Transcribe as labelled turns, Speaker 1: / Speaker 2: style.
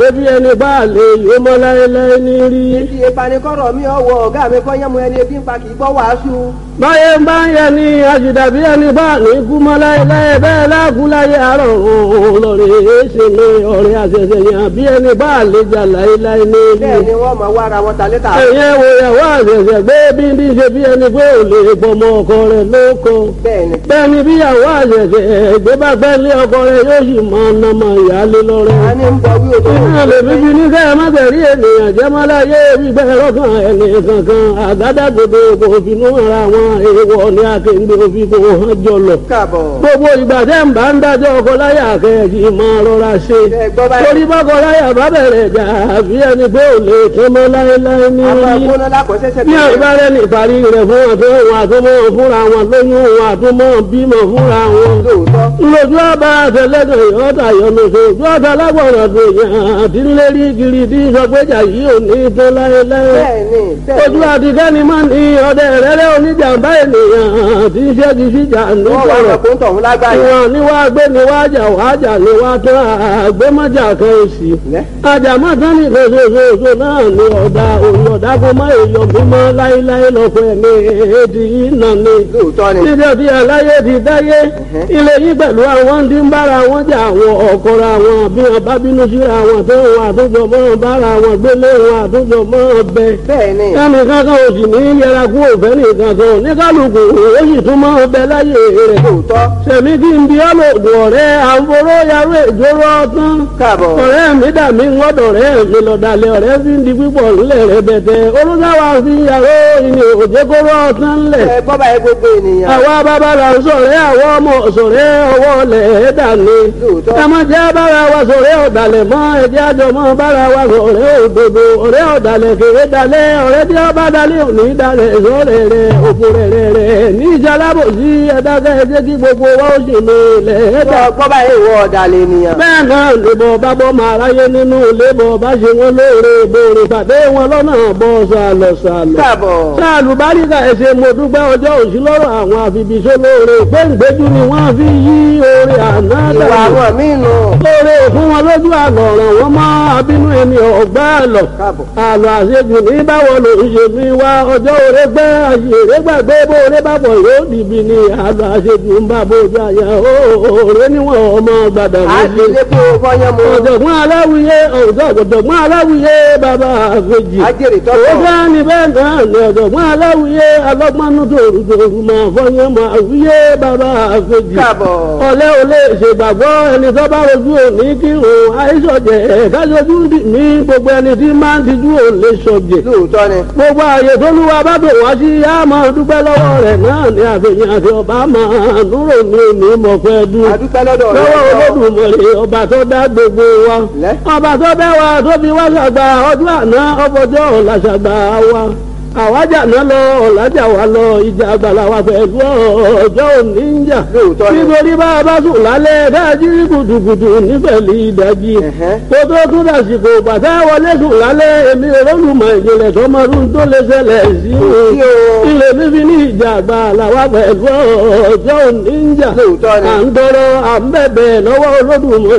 Speaker 1: bí ẹni bá lè yó mọ́ láéláé ní rí.
Speaker 2: Ibi ìpanikọ́rọ̀ mi ọwọ́ ọ̀gá mi kọ́ yẹ́mu ẹni ebi ń pa kì í gbọ́ wàásù.
Speaker 1: báyé ń bá ń yẹ ni àṣìdàbí ẹni bá ní kú mọ́ láéláé bẹ́ẹ̀ láàkú láyé àárọ̀ òun lọ́rẹ̀ ṣe mi ọ̀rẹ́ àṣẹṣẹ yàn bí ẹni bá lè jà láéláé ní rí.
Speaker 2: Bẹ́ẹ̀ ni wọ́n máa wá ara wọn ta létà.
Speaker 1: ẹ̀yẹ wo ìyàwó àṣẹṣẹ gbé bí bí ṣe bí ẹni pé ò lè pọmọ ọkọ rẹ̀ lóko.
Speaker 2: Bẹ́ẹ̀ ni.
Speaker 1: bẹ́ẹ̀ni bí ìyàwó àṣẹṣẹ gbé bá gbẹ́ lé ọkọ rẹ̀ yóò sì mọ ọ̀nàmọ ìyáálé lọ́rẹ́.
Speaker 2: A ní ń bọ wí òtò.
Speaker 1: Iná lè fi bí ní kẹ́ ẹ má tẹ̀rí ènìyàn jẹ́ má láyé gbígbẹ́ lọ́kàn ẹni kankan àgádágodo kò finú ara wọn èèwọ̀ ní akéǹde òfin kò hàn jọlọ.
Speaker 2: Káàbọ̀.
Speaker 1: Gbogbo ìgbà tẹ́ ń bá ń dájọ́ ọkọ láyà kẹ́ẹ̀kì máa rọra ṣe.
Speaker 2: Ẹ gbọ́ báyìí.
Speaker 1: Torí bọ́kọ láyà bá bẹ̀rẹ̀ jà àbí ẹni pé ò lè tán mọ́ láéláé ní
Speaker 2: A máa
Speaker 1: orí.
Speaker 2: gbóná lákọ̀ọ́sẹ́sẹ́
Speaker 1: Bí àgbárẹ́ ní ìparí rẹ̀ fún wọn tó wọn àtúmọ̀ fúnra wọn lóyún wọn àtúmọ̀ bímọ fúnra wọn
Speaker 2: Lóòótọ́.
Speaker 1: lójú ọba àtẹlẹdọ yọta yọnu tó ojú ọta lágbọràn tó yàn àti lérí kiri tí sọgbẹjà yìí ò ní tó láéláé
Speaker 2: Bẹ́ẹ̀ ni. Bẹ́ẹ̀
Speaker 1: ojú
Speaker 2: ni.
Speaker 1: àtikẹ́ni máa ní ọdẹ rẹ́rẹ́ oníjàmbá ènìyàn tí ń ṣẹ́gi síjà
Speaker 2: Wọ́n wá
Speaker 1: nítorọ̀
Speaker 2: ọ̀rọ̀ kó ń tọ̀hún lágbàáyé.
Speaker 1: ìwọ̀n ni wàá gbé ni wàá jà wàá jà ni wàá tó àgbémọ́jà kan òsì
Speaker 2: Lẹ́.
Speaker 1: àjàmọ́tán ní ìfẹsẹ̀fẹsẹ̀ náà ni ọ̀dà òun ọ̀dà kó má èèyàn mímọ́ láéláé lọ́pọ̀ ẹ̀mí èdè yìí nà ni
Speaker 2: Lóòótọ́ ni.
Speaker 1: títí ọtí aláyé ti dáyé ilé yìí pẹ̀lú àwọn tí ń bára wọn jà àwọn ọ̀kọ̀ra wọn bí wọn bá bínú síra wọn tó wọn àtúnjọ mọ́ bára wọn gbélé wọn àtúnjọ mọ́ bẹ.
Speaker 2: Bẹ́ẹ̀ ni.
Speaker 1: ẹnì kankan ò sì ní yẹra kú òfẹ́ nìkan kan ní kálukú ó sì tún mọ́ bẹ láyé rẹ̀.
Speaker 2: Lóòótọ́.
Speaker 1: sẹ̀mí kí n bí ọlọ́dún ọ̀rẹ́ àǹforó yarú ìjóró ọtán.
Speaker 2: Káàbọ̀.
Speaker 1: ọ̀rẹ́ mi dà mí ń wọ́dọ̀ rẹ̀ mi lọ́dàlẹ̀ ọ̀rẹ́ fi ń di pípọ̀ ńlẹ̀ rẹ̀ bẹ̀tẹ̀ olùdáwà fi yàrá ìní òjèkóró ọtán ńlẹ̀
Speaker 2: Ẹ gbọ́ báyìí gbogbo ènìyàn.
Speaker 1: àwa bàbá la ń sọ̀rẹ́ àwọn ọmọ sọ̀rẹ́ ọwọ́ lẹ̀ dání.
Speaker 2: Lóòótọ́.
Speaker 1: ẹ má jẹ́ bára wa sọ̀rẹ́ ọ̀dàlẹ̀ mọ́ ẹjẹ́ àjọ mọ́ bára wa sọ̀rẹ́ òdodo ọ̀rẹ́ ọ̀dàlẹ̀ kéré dalẹ̀ ọ̀rẹ́ tí ọba dalẹ̀ òní dalẹ̀ sọ̀rẹ́ rẹ̀ òkú rẹ̀ rẹ̀ rẹ̀ ní ìjàlábò sí ẹ̀dákẹ́ ẹjẹ́ kí gbogbo wa ó sì mi lẹ̀ ẹ̀dá.
Speaker 2: Ẹ gbọ́ báyìí ìwọ ọ̀dàlẹ̀ ènìyàn.
Speaker 1: bẹ́ẹ̀ náà lèbọ̀ bá bọ́ máa ráyé nínú lébọ̀ bá ṣe wọn lóore bòrè pàdé wọn lọ́nà bọ́ sàlọ̀ sàlọ̀
Speaker 2: Káàbọ̀.
Speaker 1: sáàlù báríkà ẹsẹ̀ mo dúpẹ́ ọjọ́ òsì lọ́rọ̀ àwọn àfibìṣẹ́ lóore péǹgbéjú ni wọ́n fi yí oore àná
Speaker 2: Ìwà
Speaker 1: dànù
Speaker 2: àwọn míì nù.
Speaker 1: lóore fún wọn lójú àlọ́ ọ̀ràn wọn mọ́ abínú ẹni ọ̀gbá àlọ́
Speaker 2: Káàbọ̀.
Speaker 1: àlọ́ àṣejù ní báwo ló ń ṣe fi wá ọjọ́ òre gbẹ́ àṣèré gbàgbé bó oore bá bọ̀ yóò dìbì ní àlọ́ àṣejù ń bá bójú àyà òòrè níwọ̀n ọmọ gbàdàn
Speaker 2: A ti lé kó fọyán mu.
Speaker 1: ọ̀jọ̀gbọ́n aláwìyé ọ̀jọ̀gbọ́n aláwìyé bàbá àfẹ́jì
Speaker 2: Ajẹ́rìí
Speaker 1: ó
Speaker 2: tọ́tọ̀.
Speaker 1: bá ní bẹ́ẹ̀ náà ní ọ̀jọ̀gbọ́n aláwìyé alọ́gbọ́nú tòrùtòrù máa fọyín máa wíyé bàbá àfẹ́jì
Speaker 2: Káàbọ̀.
Speaker 1: ọ̀lẹ́ ò lè ṣègbàgbọ́ ẹni tó bá rojú òní kí òun àìsọ̀jẹ̀ kájọjú dì mí gbogbo ẹni tí máa ń tijú òun lè sọ̀jẹ̀
Speaker 2: Lóòótọ́ ni.
Speaker 1: gbogbo ààyè tó lúwa bá bò wá sí yá máa dúpẹ́ lọ́wọ́ rẹ̀ náà ní àfihàn àti ọba máa núrò ní òní mọ̀fẹ́ dún
Speaker 2: A dúpẹ́ lọ́dọ̀ rẹ̀.
Speaker 1: lọ́wọ́ olódùmarè ọba tó dá gbogbo wa
Speaker 2: Lẹ́.
Speaker 1: ọba tó bẹ́ wa tó fi wá ṣàgbà ọdún àná ọbọjọ́ ọ̀la ṣàgbà wa àwájà náà lọ ọ̀làjà wa lọ ìjà àgbàlá wa pẹ̀lú ọjọ́ òní ń jà
Speaker 2: Lóòótọ́ ni.
Speaker 1: nítorí bá a bá sùn lálẹ́ dájú gùdùgùdù nífẹ̀lì ìdájí
Speaker 2: Ẹ̀hẹ́.
Speaker 1: kó tó tún dàsìkò bàtà wọlé sùn lálẹ́ èmi olólùmọ̀ ìjìnlẹ̀ tó máa ń tó lè ṣẹlẹ̀ sí
Speaker 2: sí o.
Speaker 1: ilé fífi ní ìjà àgbàlá wa pẹ̀lú ọjọ́ òní ń jà
Speaker 2: Lóòótọ́ ni.
Speaker 1: à ń tọrọ à ń bẹ̀bẹ̀ lọ́wọ́ olódùmarè